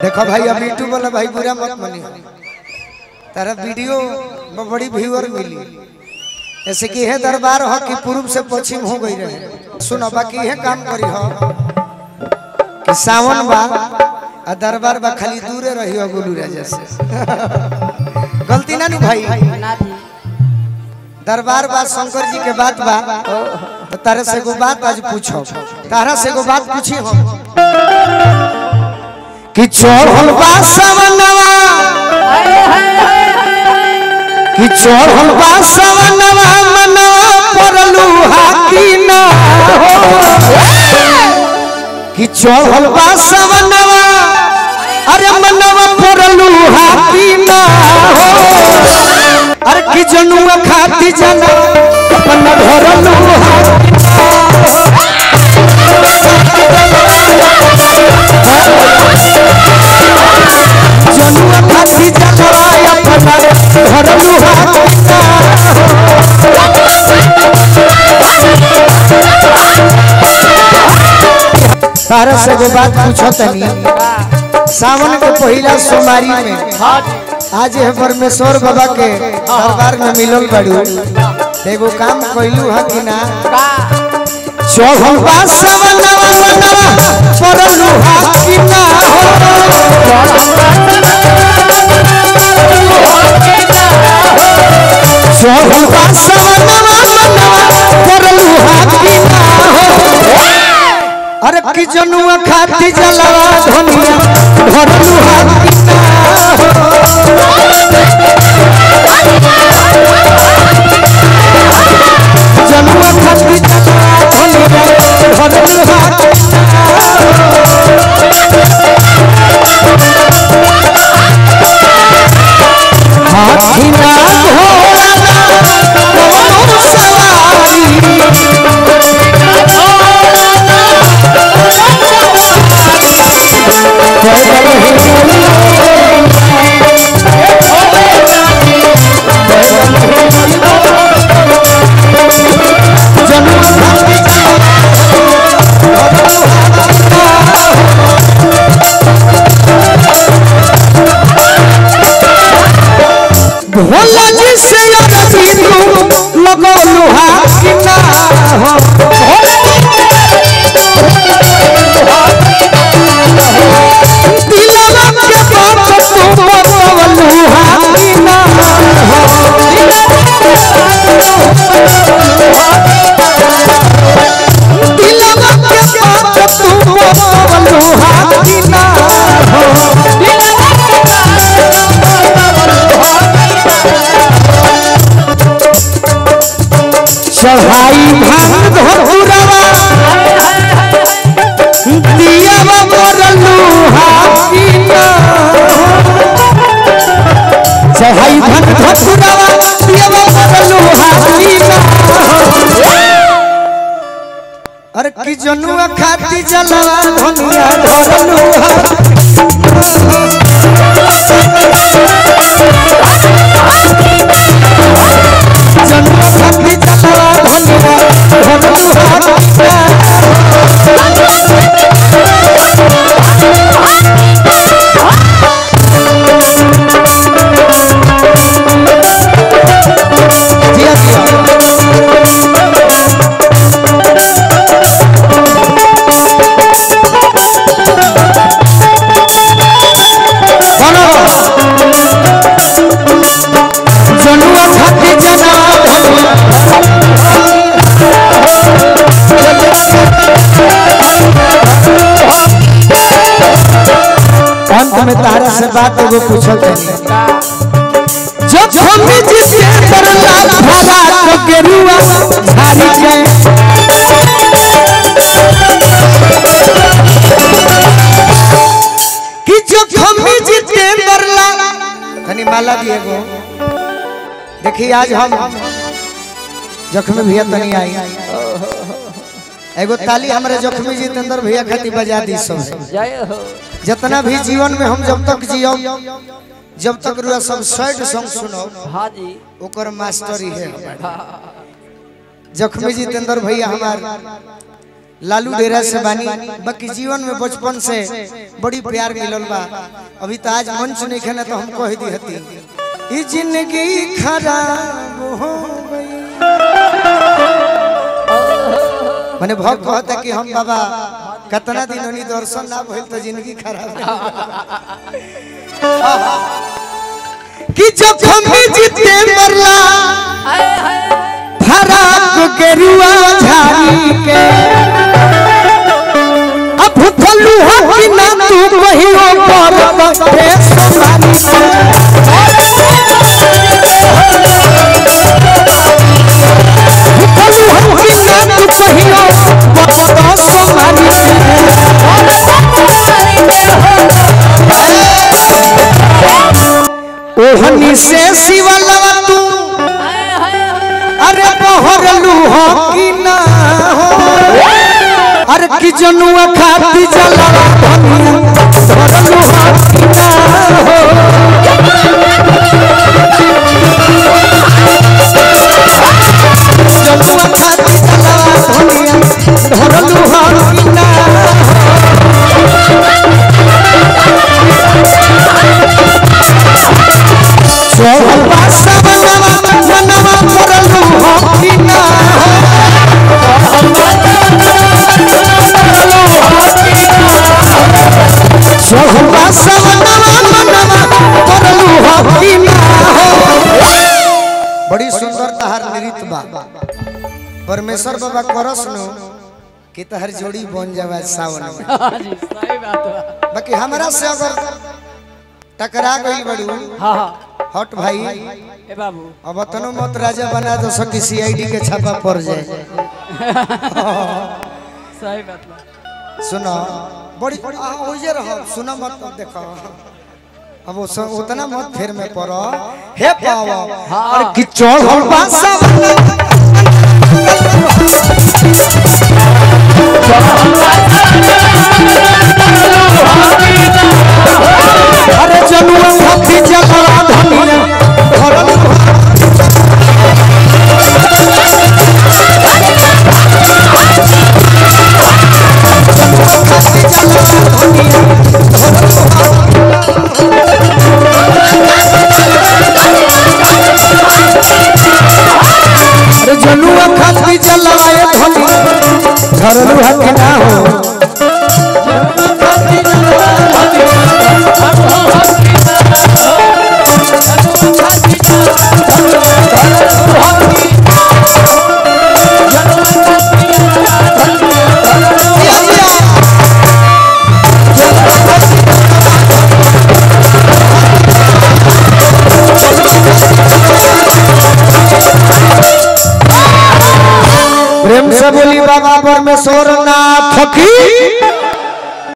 देखो भाई अब यूट्यूब वाला भाई बुरा मत मनी तारा वीडियो में बड़ी व्यूअर मिली ऐसे कि है दरबार हो कि पूर्व से पश्चिम हो गई रहे सुनो बाकी है काम करी हो कि सावन बा आ दरबार बा खाली दूरे रही हो गुलू राजा से गलती ना नी भाई ना दी दरबार बा शंकर जी के बात बा तो तारे से एगो बात आज पूछो तारा से एगो बात पूछी हम कि चढ़ल बा सवनवा कि चढ़ल बा सवनवा मनवा परलू हाथी ना हो कि चढ़ल बा सवनवा अरे मनवा परलू हाथी ना हो अरे कि जनुआ खाती जना अपन धरलू हाथी जनुआ खाती जना अपन धरलू हाथी तारा से एगो बात पूछो तनी सावन के पहिला सोमवारी में आज है परमेश्वर बाबा के दरबार में मिलल बड़ू एगो काम कइलू है कि ना चढ़ल बा सवनवा मनवा परलू हा कि ना हो चढ़ल बा सवनवा मनवा परलू हा कि ना हो अरे कि जनुआ खाती जलवा धनिया भरलू हा कि ना हो जनुआ खाती जलवा धनिया भरलू हा कि ना हाथी ना घोड़ा ना कौनो सवारी भोला जी से अरबी तू लगो लोहा कि ना हो दिलवा के बात तू बतव लोहा कि ना हो दिलवा के बात तू बतव लोहा कि ना हो चढ़ाई भांग धोरवा दियावा मोरलू हाकीना चढ़ाई भांग धोरवा दियावा मोरलू हाकीना अरे की जनुआ खाती जलवा धनिया धरलू जनुआ खाती जलवा धनिया धरलू हाकीना जिया जिया बोलो जनुआ खाती जना धनिया अंत में तारा से बात एगो पूछल तनी जब हम जिसे करला धारा तो गेरुआ धारी के कि जब हम जिते करला तनी माला दिए गो देखिए आज हम जख्मी भैया तनी आई एगो ताली हमारे जख्मी जितेंद्र भैया खातिर बजा दी सब जय हो जितना भी जीवन में हम जब तक जियो जब तक रुआ सब सैड सॉन्ग सुनो हाँ जी ओकर मास्टर ही है हमारे। जख्मी जितेंद्र भैया हमार लालू डेरा से बानी बाकी जीवन में बचपन से बड़ी प्यार मिलल बा अभी तो आज मंच नहीं खेना तो हम कह दी हती ई जिंदगी खराब हो गई मैंने भक्त कहता कि हम बाबा कितना दिन होनी दर्शन ना भइल तो जिंदगी खराब हो गई। कि जब हम जीते मरला फराक गेरुआ झाड़ी के अब फलू हो कि ना तू कहियो पर बखे समानी के फलू हो कि ना तू कहियो पर समानी के ओहनी से शिवलवा तू अरे बहरलू हो कि ना हो अरे कि जनुआ खाती जलवा धनिया धरलू हो कि ना हो जनुआ खाती जलवा धनिया धरलू हो कि ना चौबा सबनवा मनवा धरलू हो कि ना हो चौबा सबनवा मनवा धरलू हो कि ना हो बड़ी सुंदर तहार नृत्य बा परमेश्वर बाबा करस नु कि तहर जोड़ी बन जावे सावन में हाँ जी सही बात है बाकी हमरा से अगर टकरा गई बड़ू हाँ हाँ हट भाई ए बाबू अब तनो मत राजा बना दो सकी सीआईडी के छापा पड़ जाए सही बात बा सुनो बड़ी आ, ओजे रहो सुनो मत अब देखो अब वो सब उतना मत फेर में पड़ो हे पावा अरे कि चढ़ल बासा अरे जनुआ खाती जलवा धनिया धरल खाती जलवा धनिया अरे जनुआ खाती जलवाए धनिया धरल हक ना हो प्रेम से बोली बाबा परमेश्वर नाथ की